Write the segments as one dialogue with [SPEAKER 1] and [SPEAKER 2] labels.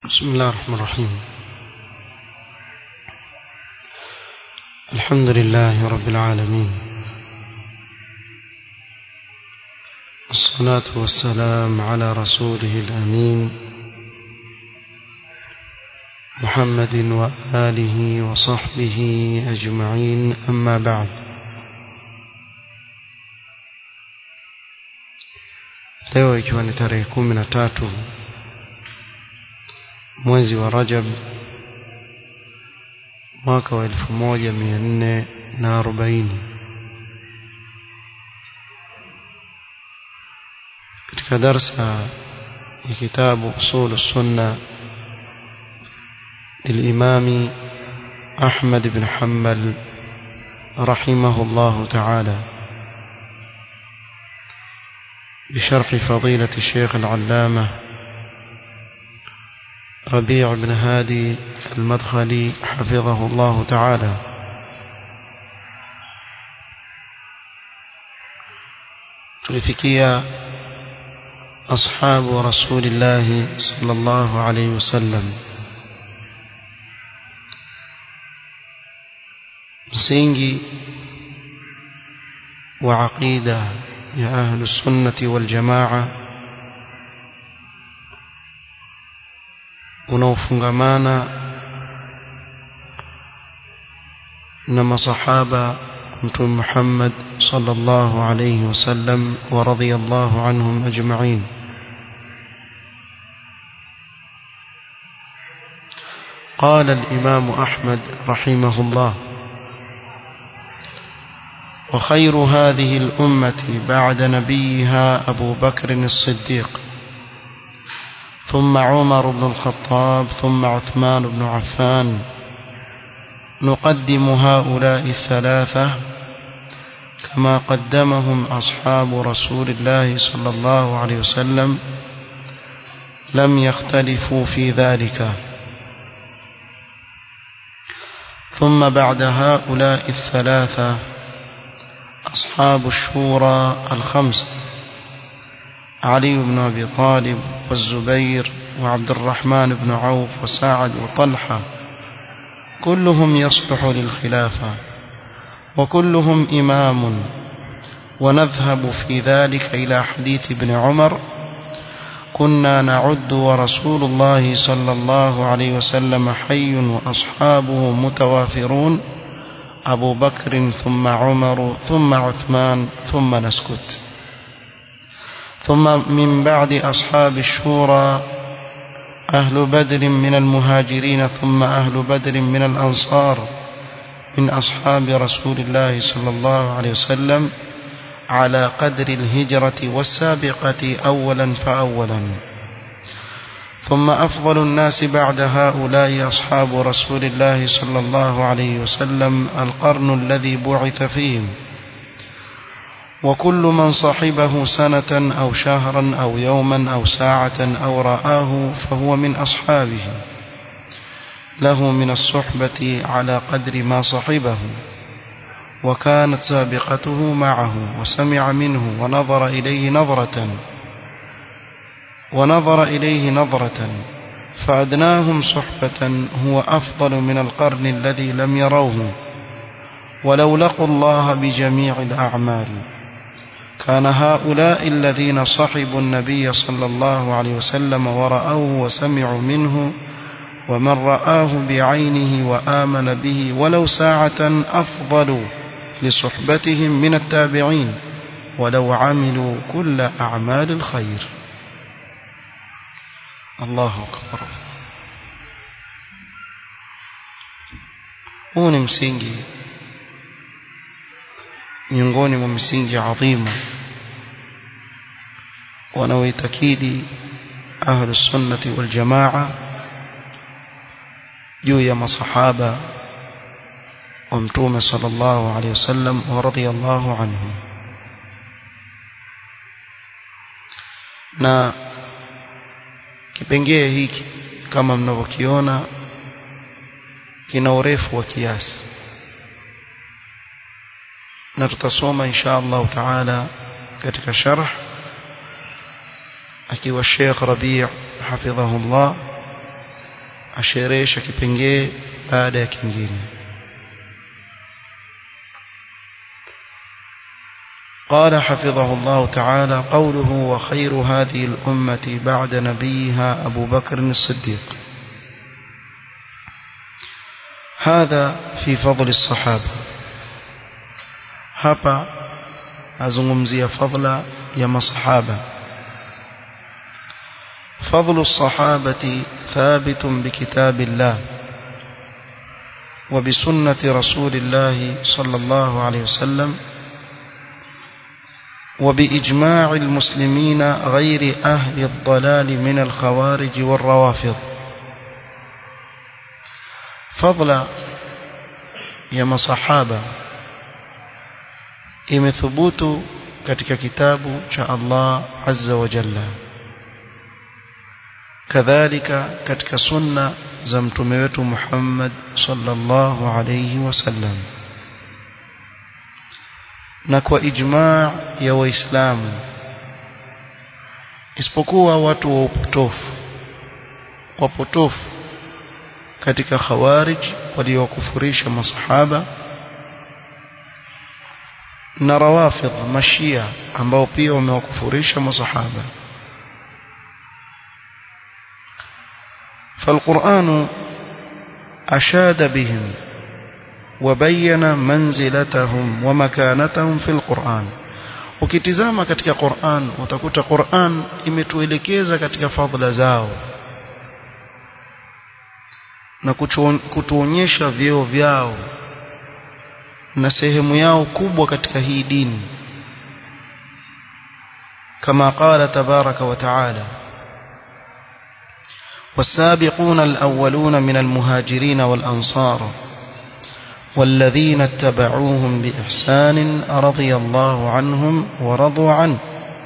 [SPEAKER 1] بسم الله الرحمن الرحيم الحمد لله رب العالمين الصلاة والسلام على رسوله الأمين محمد وآله وصحبه أجمعين أما بعد leo ikiwa ni tarehe kumi na tatu mwezi wa Rajab mwaka wa elfu moja mia nne na arobaini katika darsa ya kitabu usul sunna للإمام أحمد بن حنبل رحمه الله تعالى بشرح فضيلة الشيخ العلامة ربيع بن هادي المدخلي حفظه الله تعالى tulifikia ashabu rasulillahi sallallahu alayhi wasallam msingi wa aqida ya ahlu sunnati wal jamaa unaofungamana na masahaba mtume Muhammad sallallahu alayhi wasallam wa radiyallahu anhum ajma'in قال الإمام أحمد رحمه الله وخير هذه الأمة بعد نبيها أبو بكر الصديق ثم عمر بن الخطاب ثم عثمان بن عفان نقدم هؤلاء الثلاثة كما قدمهم أصحاب رسول الله صلى الله عليه وسلم لم يختلفوا في ذلك ثم بعد هؤلاء الثلاثة أصحاب الشورى الخمسة علي بن أبي طالب والزبير وعبد الرحمن بن عوف وسعد وطلحة كلهم يصلح للخلافة وكلهم إمام ونذهب في ذلك إلى حديث ابن عمر كنا نعد ورسول الله صلى الله عليه وسلم حي وأصحابه متوافرون أبو بكر ثم عمر ثم عثمان ثم نسكت ثم من بعد أصحاب الشورى أهل بدر من المهاجرين ثم أهل بدر من الأنصار من أصحاب رسول الله صلى الله عليه وسلم على قدر الهجرة والسابقة أولا فأولا ثم أفضل الناس بعد هؤلاء أصحاب رسول الله صلى الله عليه وسلم القرن الذي بعث فيهم وكل من صحبه سنة أو شهرا أو يوما أو ساعة أو رآه فهو من أصحابه له من الصحبة على قدر ما صحبه وكانت سابقته معه وسمع منه ونظر إليه نظرة ونظر إليه نظرة فأدناهم صحبة هو أفضل من القرن الذي لم يروه ولو لقوا الله بجميع الأعمال كان هؤلاء الذين صحبوا النبي صلى الله عليه وسلم ورأوه وسمعوا منه ومن رآه بعينه وآمن به ولو ساعة أفضل لصحبتهم من التابعين ولو عملوا كل أعمال الخير الله أكبر huu ni msingi miongoni mwa misingi adhimu wanaoitakidi ahlu sunnati wal jamaa juu ya masahaba wa mtume sallallahu alaihi wasallam wa radiyallahu anhum na kipengee hiki kama mnavyokiona kina urefu wa kiasi na tutasoma insha Allah taala katika sharh akiwa Sheikh Rabi' hafidhahullah asherehesha kipengee baada ya kingine قال حفظه الله تعالى قوله وخير هذه الأمة بعد نبيها أبو بكر الصديق هذا في فضل الصحابة hapa azungumzia fadla ya masahaba فضل الصحابة ثابت بكتاب الله وبسنة رسول الله صلى الله عليه وسلم وبإجماع المسلمين غير أهل الضلال من الخوارج والروافض فضل يا مصحابة imethubutu katika kitabu cha Allah azza wa jalla kadhalika katika sunna za mtume wetu Muhammad sallallahu alayhi wasallam na kwa ijmaa ya waislamu isipokuwa watu wa upotofu wapotofu katika khawarij waliokufurisha masahaba na rawafidh mashia ambao pia wamewakufurisha masahaba فالقرآن أشاد بهم وبين منزلتهم ومكانتهم في القرآن ukitizama katika Qur'an utakuta Qur'an imetuelekeza katika fadhila zao na kutuonyesha vyeo vyao na sehemu yao kubwa katika hii dini kama qala tabaraka wa taala والسابقون الأولون من المهاجرين والأنصار والذين اتبعوهم بإحسان رضي الله عنهم ورضوا عنه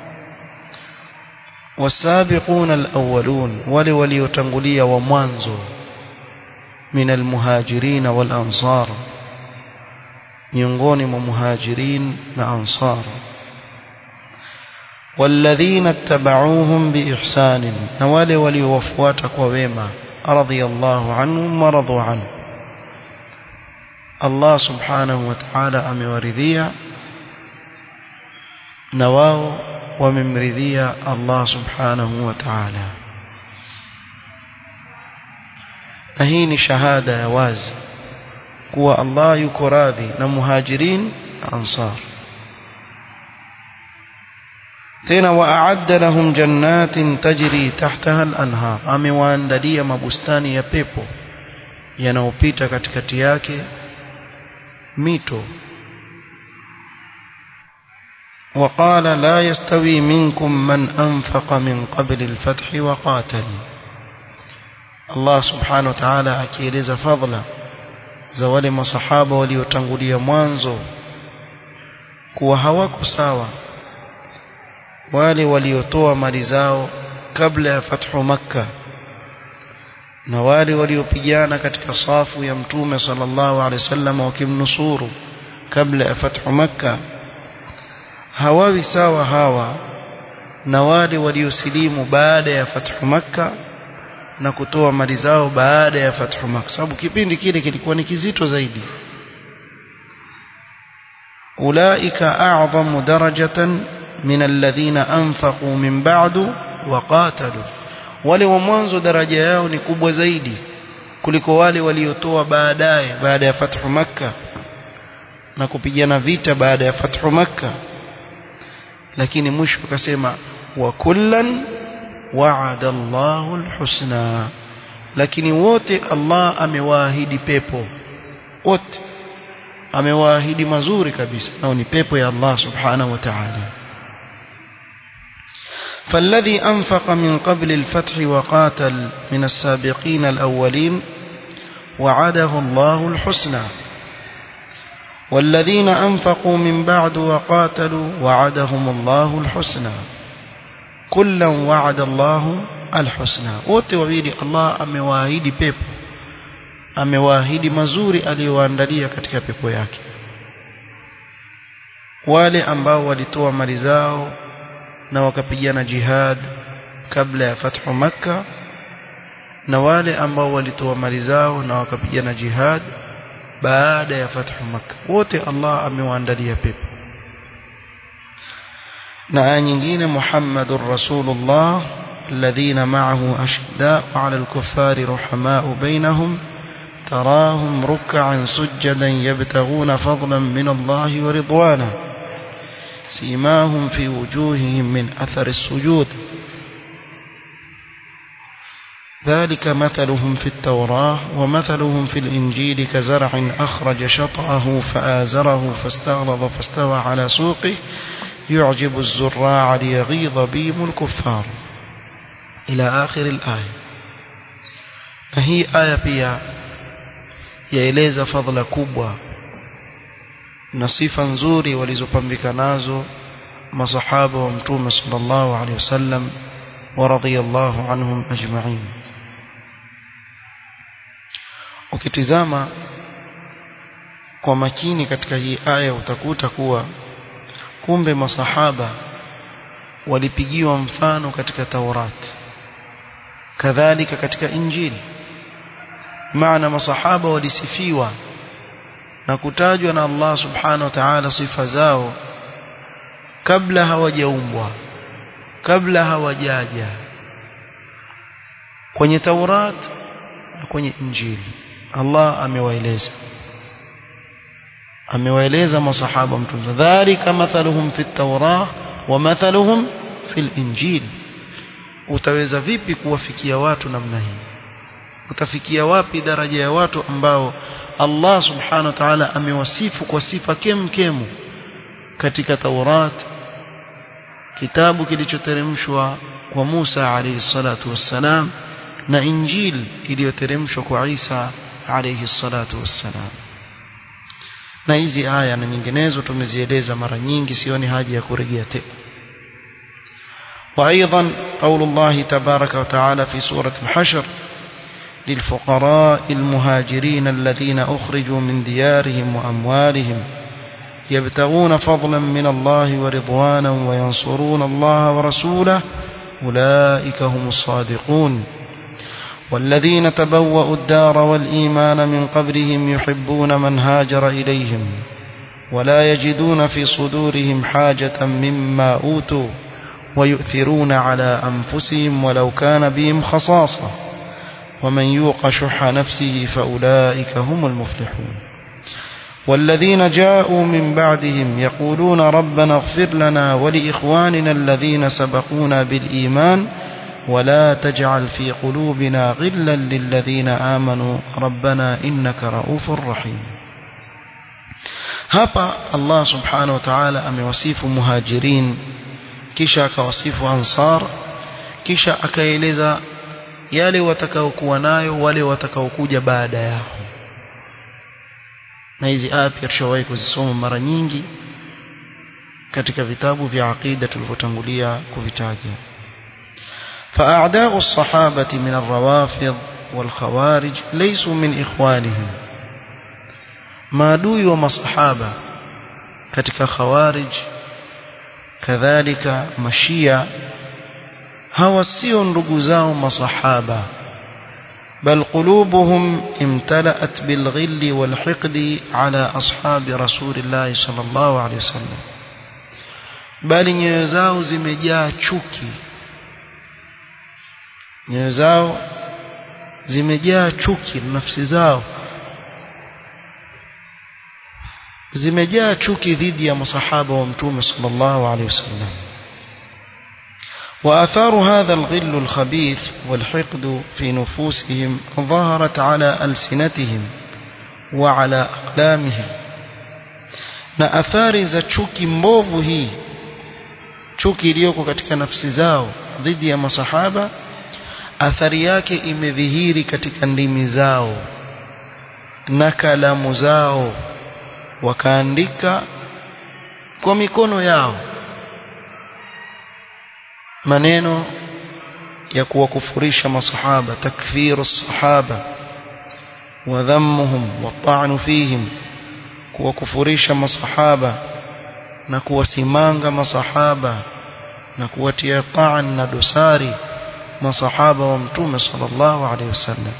[SPEAKER 1] والسابقون الأولون ولولي يتنقلي وموانزو من المهاجرين والأنصار miongoni mwa muhajirin na ansar walladhina ittaba'uuhum biihsanin na wale waliowafuata kwa wema radiyallahu anhum wa radu anhu Allah subhanahu wa ta'ala amewaridhia na wao wamemridhia Allah subhanahu wa ta'ala na hii ni shahada ya wazi kuwa Allah yuko radhi na muhajirin ansar tena waa'adda lahum jannatin tajri tahtaha al-anhar amewaandalia mabustani ya pepo yanayopita katikati yake mito وقال لا يستوي منكم من أنفق من قبل الفتح وقاتل الله سبحانه وتعالى أكيلز فضلا za wale masahaba waliotangulia mwanzo kuwa hawako sawa wale waliotoa mali zao kabla ya fathu makka na wale waliopigana katika safu ya mtume sallallahu alaihi wasallam wakimnusuru kabla ya fathu makka hawawi sawa hawa na wale waliosilimu baada ya fathu makka na kutoa mali zao baada ya fathu Makkah sababu kipindi kile kilikuwa ni kizito zaidi ulaika a'zamu darajatan min alladhina anfaqu min ba'du wa qatalu wale wa mwanzo daraja yao ni kubwa zaidi kuliko wale waliotoa baadaye baada ya fathu Makkah na kupigana vita baada ya fathu Makkah lakini mwisho akasema wa kullan wa'ada Allahu al-husna lakini wote Allah amewaahidi pepo wote amewaahidi mazuri kabisa nao ni pepo ya Allah subhanahu wa ta'ala فالذي أنفق من قبل الفتح وقاتل من السابقين الأولين وعده الله الحسنى والذين أنفقوا من بعد وقاتلوا وعدهم الله الحسنى كلا وعد الله الحسنى wote wawili Allah amewaahidi pepo amewaahidi mazuri aliyowaandalia katika pepo yake wale ambao walitoa mali zao na wakapigana jihad kabla ya fathu makka na wale ambao walitoa mali zao na wakapigana jihad baada ya fathu makkah wote Allah amewaandalia pepo na aya nyingine Muhammadur Rasulullah الذين معه أشداء على الكفار رحماء بينهم تراهم ركعا سجدا يبتغون فضلا من الله ورضوانا سيماهم في وجوههم من أثر السجود ذلك مثلهم في التوراة ومثلهم في الإنجيل كزرع أخرج شطأه فآزره فاستغلظ فاستوى على سوقه يعجب الزراع ليغيظ بهم الكفار إلى آخر الآية هي آية pia yaeleza fadhila kubwa na sifa nzuri walizopambika nazo masahaba wa mtume sallallahu alaihi wasallam wa radhiyallahu anhum ajma'in ukitizama kwa makini katika hii aya utakuta kuwa kumbe masahaba walipigiwa mfano katika Taurat kadhalika katika Injili maana masahaba walisifiwa na kutajwa na Allah subhanahu wa ta'ala sifa zao kabla hawajaumbwa kabla hawajaja kwenye Taurat na kwenye Injili Allah amewaeleza amewaeleza masahaba mtume dhalika mathaluhum fi at-taurah wa mathaluhum fi al-injil utaweza vipi kuwafikia watu namna hii utafikia wapi daraja ya watu ambao Allah subhanahu wa ta'ala amewasifu kwa sifa kem kemu katika Taurat kitabu kilichoteremshwa kwa Musa alayhi salatu wassalam na Injil iliyoteremshwa kwa Isa alayhi salatu wassalam na hizi aya na nyinginezo tumezieleza mara nyingi sioni haja ya kurejea tena وايضا قول الله تبارك وتعالى في سوره الحشر للفقراء المهاجرين الذين اخرجوا من ديارهم واموالهم يبتغون فضلا من الله ورضوانا وينصرون الله ورسوله اولئك هم الصادقون والذين تبوأوا الدار والإيمان من قبلهم يحبون من هاجر إليهم ولا يجدون في صدورهم حاجة مما أوتوا ويؤثرون على أنفسهم ولو كان بهم خصاصة ومن يوق شح نفسه فأولئك هم المفلحون والذين جاءوا من بعدهم يقولون ربنا اغفر لنا ولإخواننا الذين سبقونا بالإيمان ولا تجعل في قلوبنا غلا للذين آمنوا ربنا إنك رؤوف رحيم hapa Allah subhanahu wa ta'ala amewasifu muhajirin kisha akawasifu ansar kisha akaeleza yale watakaokuwa nayo wale watakaokuja baada yao na hizi aya pia tushawahi kuzisoma mara nyingi katika vitabu vya aqida tulivyotangulia kuvitaja فأعداء الصحابة من الروافض والخوارج ليسوا من إخوانهم maadui wa masahaba katika khawarij kadhalika mashia hawa sio ndugu zao masahaba bal qulubuhum imtala'at bil ghilli wal hiqdi ala ashabi rasulillah sallallahu alayhi wasallam bali nyoyo zao zimejaa chuki nyoyo zao zimejaa chuki nafsi zao zimejaa chuki dhidi ya masahaba wa mtume sallallahu alaihi wasallam وآثار هذا الغل الخبيث والحقد في نفوسهم ظهرت على ألسنتهم وعلى أقلامهم na athari za chuki mbovu hii chuki iliyoko katika nafsi zao dhidi ya masahaba athari yake imedhihiri katika ndimi zao na kalamu zao wakaandika kwa mikono yao maneno ya kuwakufurisha masahaba takfiru sahaba wa dhammuhum wa ta'nu fihim kuwakufurisha masahaba na kuwasimanga masahaba na kuwatia ta'an na dosari masahaba wa mtume sallallahu alaihi wasallam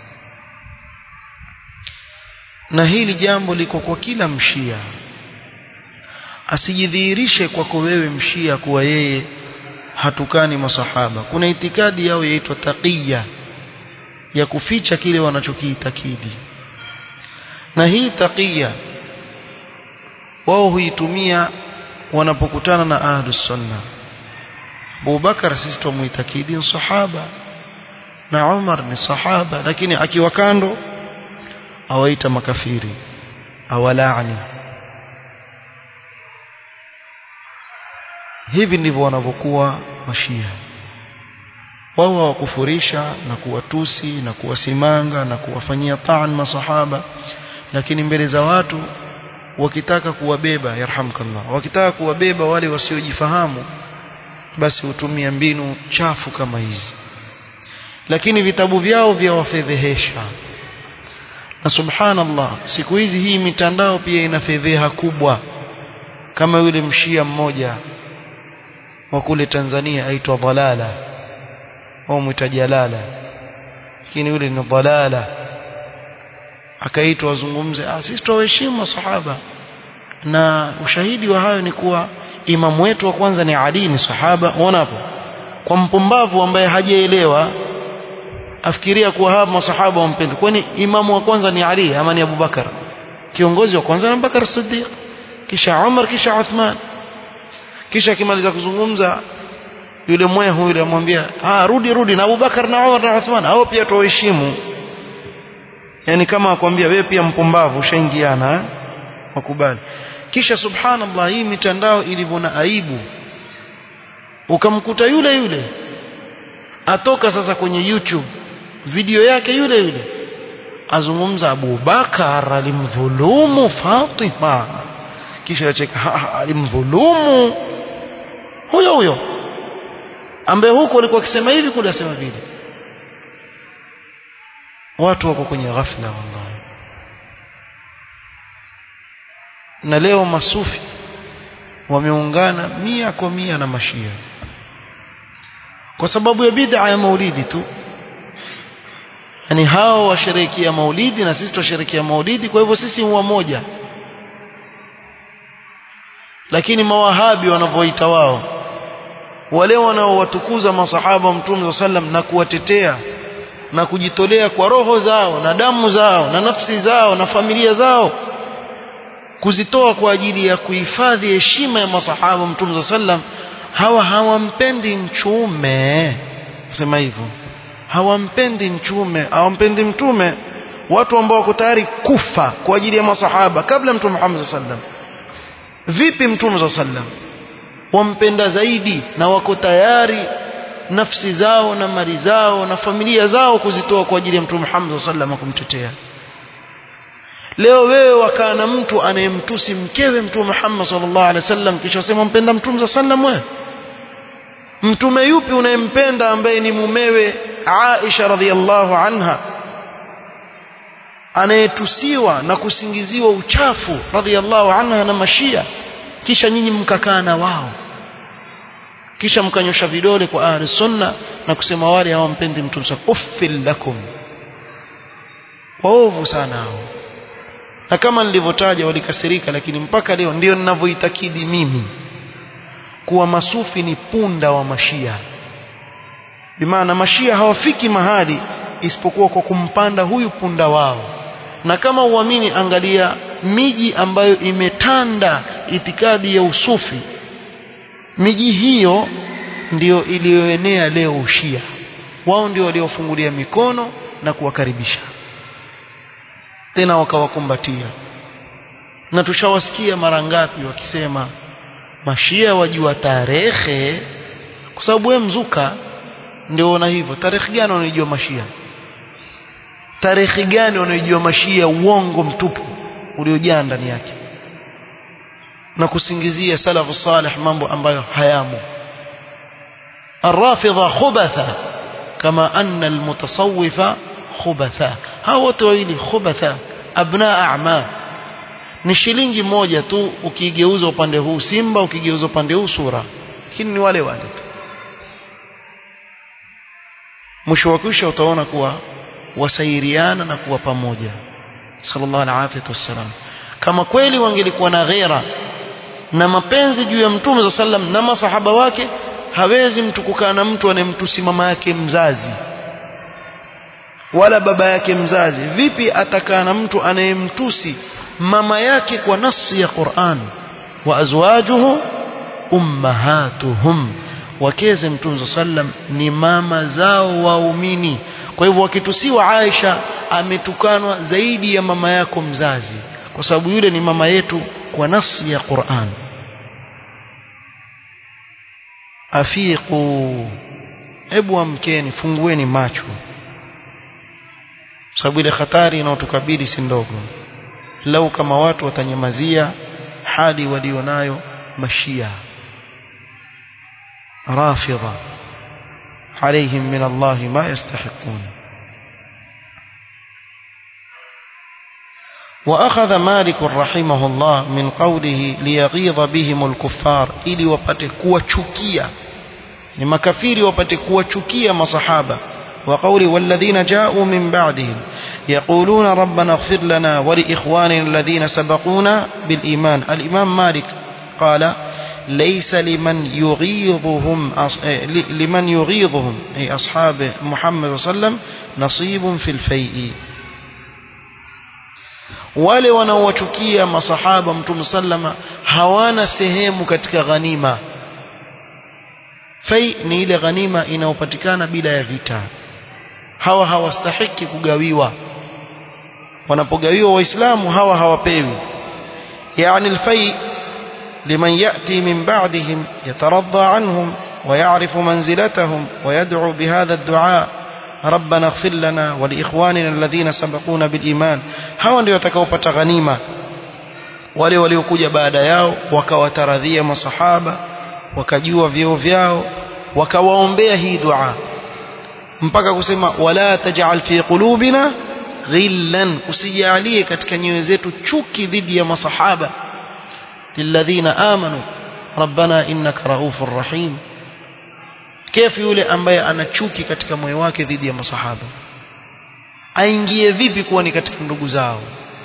[SPEAKER 1] na hili jambo liko kwa kila mshia asijidhihirishe kwako wewe mshia kuwa yeye hatukani masahaba kuna itikadi yao yaitwa taqiya ya kuficha kile wanachokiitakidi na hii taqiya wao huitumia wanapokutana na ahlus sunna Abu Bakar sisi tumuitakidi ni sahaba na Umar ni sahaba lakini akiwa kando awaita makafiri awalaani hivi ndivyo wanavyokuwa mashia wao hawakufurisha na kuwatusi na kuwasimanga na kuwafanyia taan masahaba lakini mbele za watu wakitaka kuwabeba yarhamkallah wakitaka kuwabeba wale wasiojifahamu basi hutumia mbinu chafu kama hizi lakini vitabu vyao vya wafedhehesha na subhanallah siku hizi hii mitandao pia ina fedheha kubwa kama yule mshia mmoja wa kule Tanzania aitwa Dalala au mwita Jalala lakini yule ni Dalala akaitwa wazungumze ah sisi tuwaheshimu masahaba na ushahidi wa hayo ni kuwa imamu wetu wa kwanza ni Ali ni sahaba unaona hapo kwa mpumbavu ambaye hajaelewa afikiria kuwa hawa masahaba wampenda kwani imamu wa kwanza ni Ali ama ni Abu Bakar kiongozi wa kwanza ni Abu Bakar Siddiq kisha Umar kisha Uthman kisha akimaliza kuzungumza yule mwehu yule amwambia ah rudi rudi na Abu Bakar na Umar na Uthman hao pia tuwaheshimu yani kama akwambia wewe pia mpumbavu ushaingiana eh? wakubali kisha subhanallah hii mitandao ilivyo na aibu ukamkuta yule yule atoka sasa kwenye YouTube video yake yule yule azungumza Abu Bakar alimdhulumu Fatima kisha yacheka alimdhulumu huyo huyo ambaye huko alikuwa akisema hivi kule asema vile watu wako kwenye ghafla wallahi na leo masufi wameungana mia kwa mia na mashia kwa sababu ya bid'a ya maulidi tu yani hao washerekea maulidi na sisi twasherekea maulidi kwa hivyo sisi huwa moja lakini mawahabi wanavyoita wao wale wanaowatukuza masahaba wa mtume sallam na kuwatetea na kujitolea kwa roho zao na damu zao na nafsi zao na familia zao kuzitoa kwa ajili ya kuhifadhi heshima ya masahaba mtume sallam hawa hawampendi mchume sema hivyo hawampendi mchume hawampendi mtume watu ambao wako tayari kufa kwa ajili ya masahaba kabla mtume Muhammad sallam vipi mtume sallam wampenda zaidi na wako tayari nafsi zao na mali zao na familia zao kuzitoa kwa ajili ya mtume Muhammad sallam kumtetea leo wewe wakaa na mtu anayemtusi mkewe mtume Muhammad sallallahu alaihi wasallam kisha sema mpenda mtume sallam wewe mtume yupi unayempenda ambaye ni mumewe Aisha radhiallahu anha anayetusiwa na kusingiziwa uchafu radhiallahu anha na mashia kisha nyinyi mkakaa na wao kisha mkanyosha vidole kwa ahli sunna na kusema wale hawampendi mtume uffil lakum waovu sana hao na kama nilivyotaja walikasirika lakini mpaka leo ndio ninavyoitakidi mimi kuwa masufi ni punda wa mashia bimaana mashia hawafiki mahali isipokuwa kwa kumpanda huyu punda wao na kama uamini angalia miji ambayo imetanda itikadi ya usufi miji hiyo ndiyo iliyoenea leo ushia wao ndio waliofungulia mikono na kuwakaribisha tena wakawakumbatia na tushawasikia mara ngapi wakisema mashia wajua tarehe kwa sababu wewe mzuka ndio una hivyo tarehe gani unaijua mashia tarehe gani unaijua mashia uongo mtupu uliojaa ndani yake na kusingizia salafu salih mambo ambayo hayamo الرافضة خبثة كما أن المتصوفة خبثاء hao wote wawili khubatha abna a'ma ni shilingi moja tu ukigeuza upande huu simba ukigeuza upande huu sura lakini ni wale wale tu mwisho wa kwisha utaona kuwa wasairiana na kuwa pamoja sallallahu alaihi wasallam kama kweli wangelikuwa na ghera na mapenzi juu ya mtume sallam na masahaba wake hawezi mtu kukaa na mtu anemtusi mama yake mzazi wala baba yake mzazi vipi atakaa na mtu anayemtusi mama yake kwa nasi ya Qur'an wa azwajuhu ummahatuhum wakeze mtume sallam ni mama zao waumini kwa hivyo wakitusiwa Aisha ametukanwa zaidi ya mama yako mzazi kwa sababu yule ni mama yetu kwa nasi ya Qur'an afiqu hebu amkeni fungueni macho sababu ile hatari inayotukabili si ndogo lau kama watu watanyamazia hali walionayo mashia rafidha عليهم من الله ما يستحقون وأخذ مالك رحمه الله من قوله ليغيظ بهم الكفار ili wapate kuwachukia ni makafiri wapate kuwachukia masahaba وقوله والذين جاءوا من بعدهم يقولون ربنا اغفر لنا ولإخواننا الذين سبقونا بالإيمان الإمام مالك قال ليس لمن يغيظهم لمن يغيظهم أي أصحاب محمد صلى الله عليه وسلم نصيب في الفيء wale wanaowachukia masahaba mtume sallama hawana sehemu katika ghanima fai ni ile ghanima inayopatikana bila ya vita hawa hawastahiki kugawiwa wanapogawiwa waislamu hawa hawapewi yani alfai لمن يأتي من بعدهم يترضى عنهم ويعرف منزلتهم ويدعو بهذا الدعاء ربنا اغفر لنا ولإخواننا الذين سبقونا بالإيمان hawa ndio watakaopata ghanima wale waliokuja baada yao wakawataradhia masahaba wakajua vyeo vyao wakawaombea hii dua mpaka kusema wala taj'al fi qulubina ghillan usijalie katika nyoyo zetu chuki dhidi ya masahaba للذين آمنوا ربنا إنك رؤوف رحيم كيف yule ambaye ana chuki katika moyo wake dhidi ya masahaba aingie vipi kuwa ni katika ndugu zao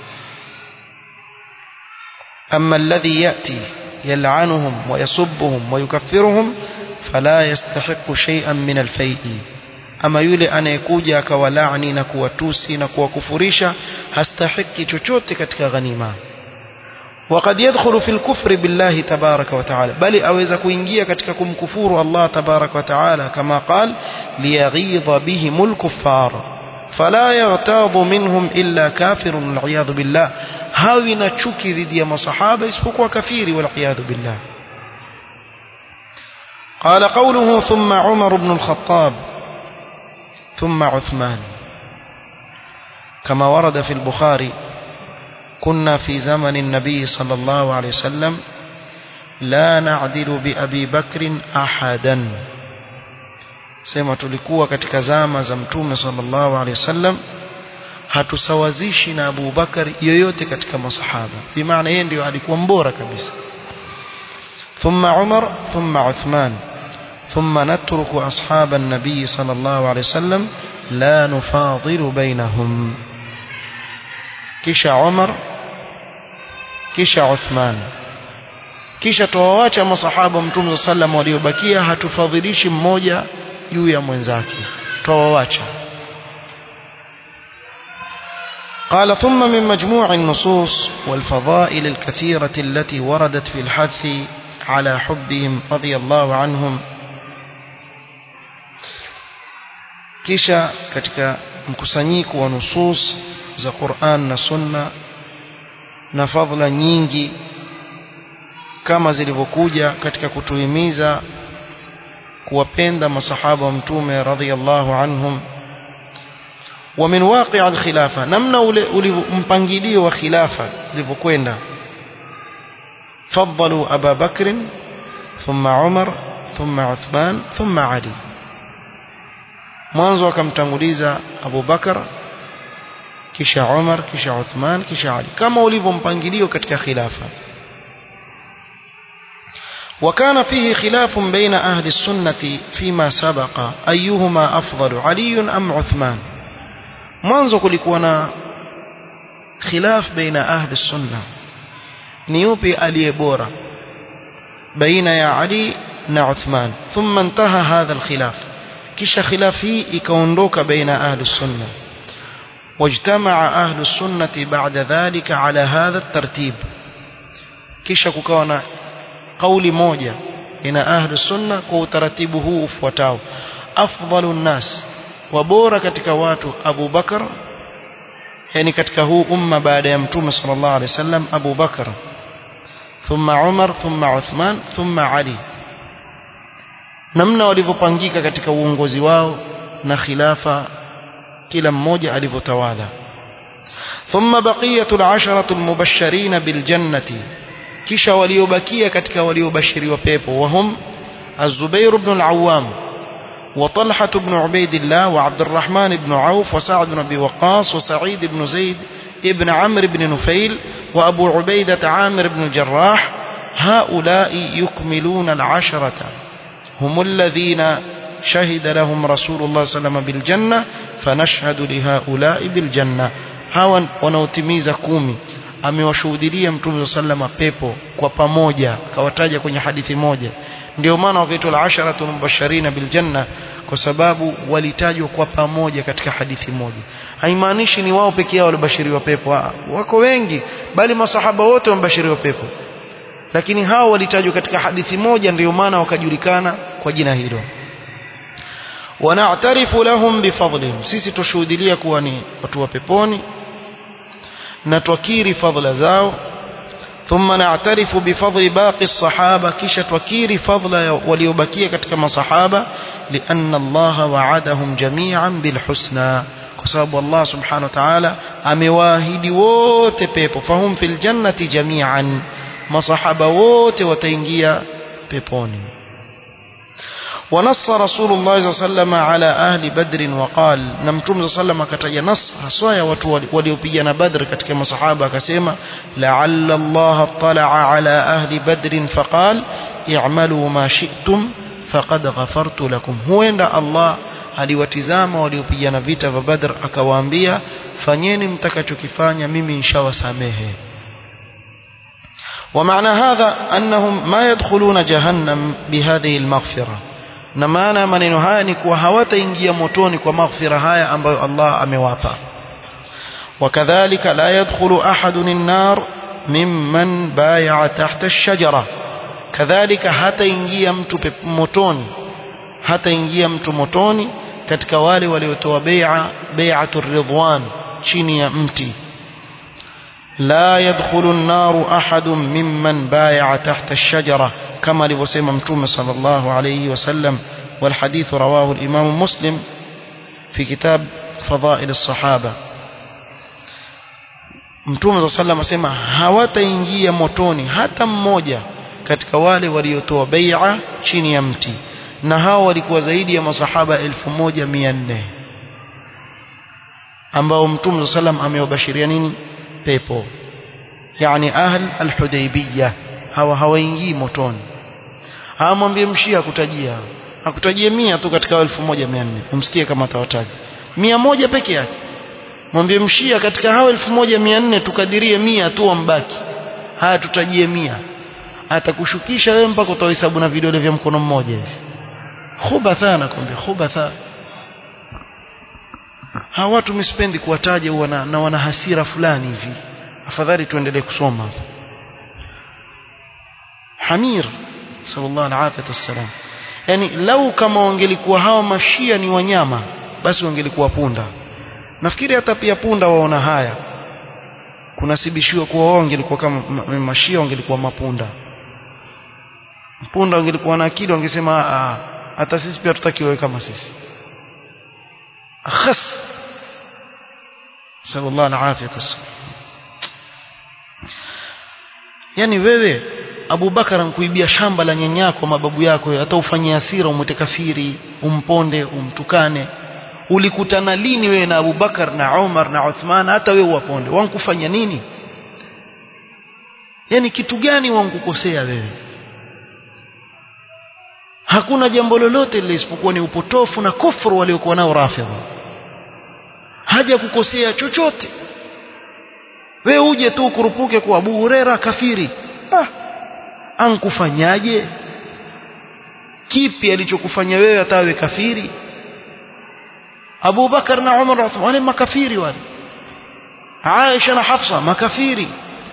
[SPEAKER 1] أما الذي يأتي يلعنهم ويسبهم ويكفرهم فلا يستحق شيئا من الفيء ama yule anayekuja akawalaani na kuwatusi na kuwakufurisha hastahiki chochote katika ghanima وقد يدخل في الكفر بالله تبارك وتعالى بل أويز كوينجيا كتككم كفور الله تبارك وتعالى كما قال ليغيظ بهم الكفار فلا يغتاظ منهم إلا كافر والعياذ بالله هاوي نتشكي ذي دي مصحابة اسفكوا كفير والعياذ بالله قال قوله ثم عمر بن الخطاب ثم عثمان كما ورد في البخاري كنا في زمن النبي صلى الله عليه وسلم لا نعدل بأبي بكر أحدا sema tulikuwa katika zama za mtume sallallahu alaihi wasallam hatusawazishi na Abu Bakar yoyote katika masahaba bimaana yeye ndio alikuwa mbora kabisa thumma Umar thumma Uthman thumma natruku ashab an-nabi sallallahu alaihi wasallam la nufadilu bainahum kisha Umar kisha Uthman kisha tuwaacha masahaba mtume sallam waliobakia hatufadhilishi mmoja juu ya mwenzake tuwaacha قال ثم من مجموع النصوص والفضائل الكثيرة التي وردت في الحث على حبهم رضي الله عنهم kisha katika mkusanyiko wa nusus za Qur'an na Sunna na fadhila nyingi kama zilivyokuja katika kutuhimiza kuwapenda masahaba wa mtume radhiyallahu anhum wa min waqi' al-khilafa namna ule mpangilio wa khilafa ulivyokwenda faddalu Abu Bakr thumma Umar thumma Uthman thumma Ali mwanzo akamtanguliza Abu Bakar kisha Umar kisha Uthman kisha Ali kama ulivyo mpangilio katika khilafa وكان فيه خلاف بين أهل السنة فيما سبق أيهما أفضل علي أم عثمان mwanzo kulikuwa na khilaf baina ahli sunna ni yupi aliye bora baina ya Ali na Uthman thumma intaha hadha alkhilaf kisha khilaf hii ikaondoka baina ahli sunna wajtamaa ahli sunnati ba'da dhalika ala hadha الترتيب kisha kukawa na kauli moja ina ahli sunna kwa utaratibu huu ufuatao afdalu nnas wa bora katika watu Abu Bakar yani katika huu umma baada ya mtume sallallahu alaihi wasallam Abu Bakar thumma Umar thumma Uthman thumma Ali namna walivyopangika katika uongozi wao na khilafa kila mmoja alivyotawala thumma baqiyatul asharatu almubashirin biljannati kisha waliobakia katika waliobashiriwa pepo wahum الزبير بن العوام وطلحة بن عبيد الله وعبد الرحمن بن عوف وسعد بن أبي وقاص وسعيد بن زيد ابن عمرو بن نفيل وأبو عبيدة عامر بن الجراح هؤلاء يكملون العشرة هم الذين شهد لهم رسول الله صلى الله عليه وسلم بالجنة فنشهد لهؤلاء بالجنة هاوا wanaotimiza kumi amewashuhudilia mtume sallama pepo kwa pamoja kawataja kwenye hadithi moja ndio maana wakaitwa al-asharatu mubashirina bil janna kwa sababu walitajwa kwa pamoja katika hadithi moja haimaanishi ni wao pekee yao walibashiriwa pepo ha, wako wengi bali masahaba wote wamebashiriwa pepo lakini hao walitajwa katika hadithi moja ndio maana wakajulikana kwa jina hilo wana'tarifu lahum bifadlihim sisi tushuhudilia kuwa ni watu wa peponi na twakiri fadhila zao ثم نعترف بفضل باقي الصحابة كيش توكير فضل وليبكي كتك صحابة لأن الله وعدهم جميعا بالحسنى كساب الله سبحانه وتعالى أمواهد ووت بيبو فهم في الجنة جميعا ما صحابة ووت وتنجيا بيبوني ونص رسول الله صلى الله عليه وسلم على أهل بدر وقال نمتم صلى الله عليه وسلم كتج نص حصايا وليبينا بدر كتك مصحابة كسيما لعل الله اطلع على أهل بدر فقال اعملوا ما شئتم فقد غفرت لكم هو عند الله aliwatizama waliopigana vita vya Badr akawaambia fanyeni mtakachokifanya mimi nishawasamehe ومعنى هذا أنهم ما يدخلون جهنم بهذه المغفرة na maana ya maneno haya ni kuwa hawataingia motoni kwa maghfira haya ambayo Allah amewapa wakadhalika la yadkhulu ahadun an-nar mimman bay'a tahta ash-shajara kadhalika hataingia mtu motoni hataingia mtu motoni katika wale waliotoa bai'a bai'atur ridwan chini ya mti لا يدخل النار أحد ممن بايع تحت الشجرة كما لوسيم متوم صلى الله عليه وسلم والحديث رواه الإمام مسلم في كتاب فضائل الصحابة mtume saa salam asema hawataingia motoni hata mmoja katika wale waliotoa beia chini ya mti na hao walikuwa zaidi ya masahaba elfu moja mia nne ambao mtume saa salam amewabashiria nini pepo yani ahl alhudaybiyah hawa hawaingii motoni hamwambie mshia akutajia akutajie mia tu katika elfu moja mia nne umsikie kama atawataja mia moja peke yake mwambie mshia katika hao elfu moja mia nne tukadirie mia tu wambaki haya tutajie mia atakushukisha wewe mpaka utahesabu na vidole vya mkono mmoja hivi khubatha nakwambia khubatha hawa watu misipendi kuwataja wana, na wana hasira fulani hivi afadhali tuendelee kusoma Hamir sallallahu alaihi wasallam yani lau kama wangelikuwa hawa mashia ni wanyama basi wangelikuwa punda nafikiri hata pia punda waona haya kunasibishiwa kuwa wao wangelikuwa kama mashia wangelikuwa mapunda punda wangelikuwa na akili wangesema hata sisi pia tutakiwe kama sisi akhas sallallahu alaihi wasallam yani wewe Abu Bakar ankuibia shamba la nyanyako mababu yako hata ufanyie hasira umwete kafiri umponde umtukane ulikutana lini wewe na Abu Bakar na Umar na Uthman hata wewe uwaponde wankufanya nini yani kitu gani wankukosea wewe hakuna jambo lolote lile isipokuwa ni upotofu na kufuru waliokuwa nao rafidha haja kukosea chochote we uje tu kurupuke kwa Abu Huraira kafiri ah ankufanyaje kipi alichokufanya wewe atawe kafiri Abu Bakar na Umar wale makafiri wale Aisha na Hafsa makafiri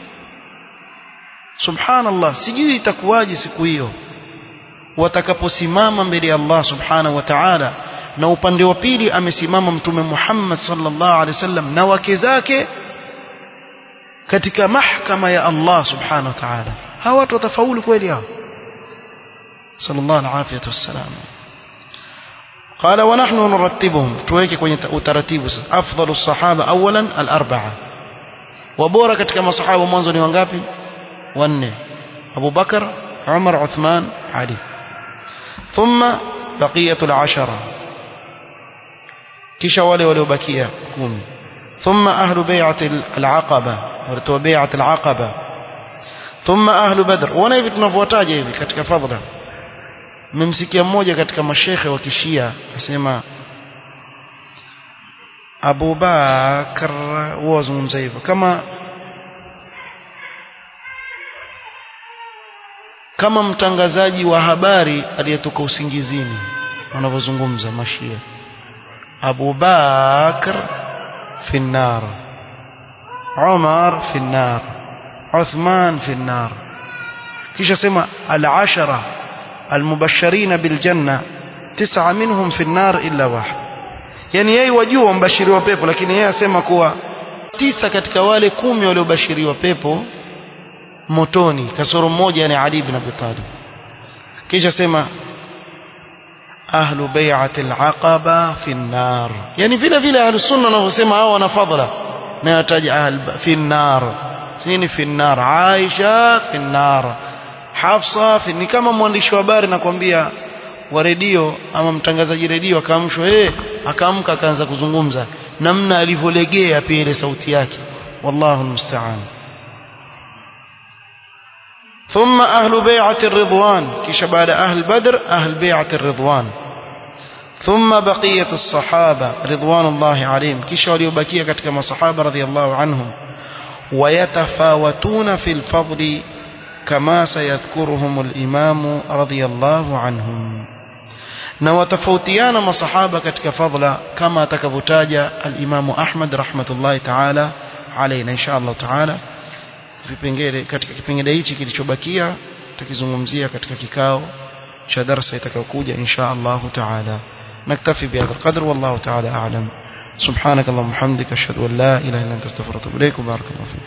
[SPEAKER 1] Subhanallah sijui itakuwaje siku hiyo watakaposimama mbele ya Allah Subhanahu wa Ta'ala na upande wa pili amesimama mtume Muhammad sallallahu alaihi wasallam na wake zake katika mahkama ya Allah Subhanahu wa Ta'ala hawa watu watafaulu kweli hao sallallahu alaihi wasallam قال ونحن نرتبهم تويك kwenye utaratibu sasa afdalu sahaba awalan al-arba'a wabora katika masahaba mwanzo ni wangapi wanne Abu Bakar Umar Uthman Ali thumma baqiyatul ashara kisha wale waliobakia 10 thumma ahlu bai'ati al-aqaba walitoa bai'at al-aqaba thumma ahlu badr wana hivi tunavyotaja hivi katika fadhila mmemsikia mmoja katika mashekhe wa kishia asema Abu Bakar wazungumza hivyo kama kama mtangazaji wa habari aliyetoka usingizini wanavyozungumza mashia Abu Bakar fi nar Umar fi nar Uthman fi nar kisha sema al-ashara المبشرين بالجنة تسعة منهم في النار إلا واحد yani yeye wajua mbashiriwa pepo lakini yeye asema kuwa tisa katika wale kumi waliobashiriwa pepo motoni kasoro mmoja yani Ali ibn Abi Talib kisha sema ahlu bai'ati al-aqaba fi an-nar yani vile vile ahlu sunna wanavyosema hao wana fadhila na yataja ahl fi an-nar nini fi an-nar Aisha fi an-nar Hafsa ni kama mwandishi wa habari nakwambia wa redio ama mtangazaji redio akaamshwa eh akaamka akaanza kuzungumza namna alivyolegea pia ile sauti yake wallahu musta'an ثم أهل بيعة الرضوان كش بعد أهل بدر أهل بيعة الرضوان ثم بقية الصحابة رضوان الله عليهم كش وليبكية كما صحابة رضي الله عنهم ويتفاوتون في الفضل كما سيذكرهم الإمام رضي الله عنهم na watofautiana masahaba katika fadhila kama atakavyotaja al-Imamu Ahmad rahmatullahi ta'ala alayhi insha Allah ta'ala vipengele katika kipengele hichi kilichobakia tukizungumzia katika kikao cha darasa itakayokuja insha Allah ta'ala naktafi bihadha القدر والله تعالى أعلم سبحانك اللهم وبحمدك أشهد أن لا إله إلا أنت أستغفرك وأتوب إليك وبارك الله فيك